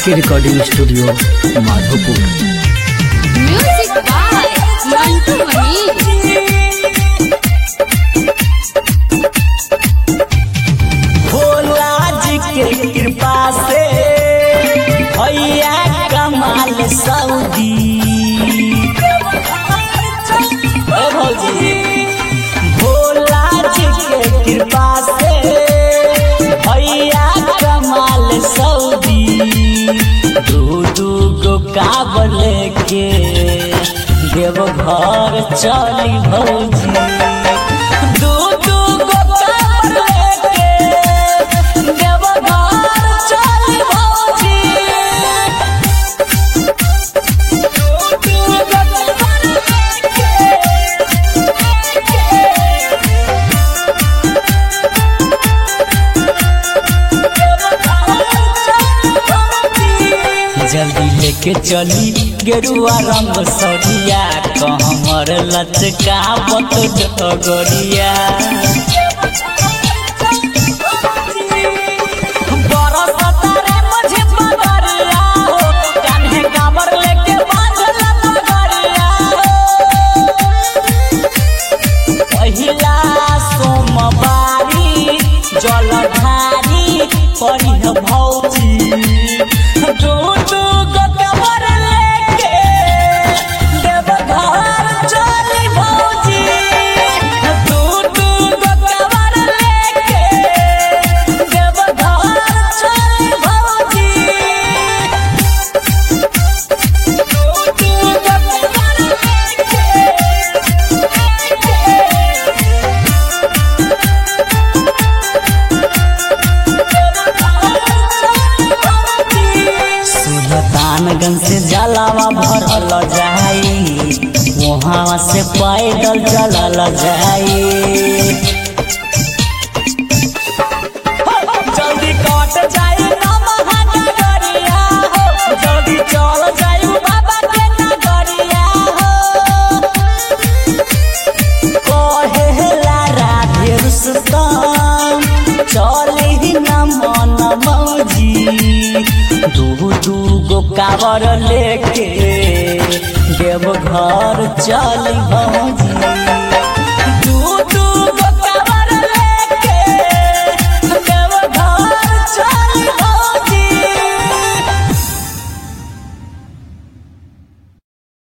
के recording studio Madhopur music by Mantu Mani Bhola ji के कृपा से भैया कमाल सऊदी ओ भौजी भोला जी के कृपा से भैया कमाल सऊदी दू दू गो काबर लेके देव घर चली भौजी दू दू गो काबर लेके देव घर चली भौजी दू दू गो काबर लेके जल्दी लेके चली गेरुआ रंग सरिया कहमर लचका बत डगरिया बरसता रे मुझे पगरिया हो, कान्हे कांवर लेके बांधल पगरिया हो। पहिला सोमवारी जलधारी परिह भौजी दू दू गो कबर लेके देवघर चली भौजी दू दू गो कबर लेके देवघर चली भौजी दू दू गो कबर लेके सुल्तानगंज से जलावा भरल जाई वहाँ से पैदल चलल जाई जल्दी कट जाई नमहा नगरिया हो जल्दी चल जाई बाबा के नगरिया हो कहेला राधे रुस्तम चली न मन मौजी दू दू गो कावर लेके देव घर चली भौजी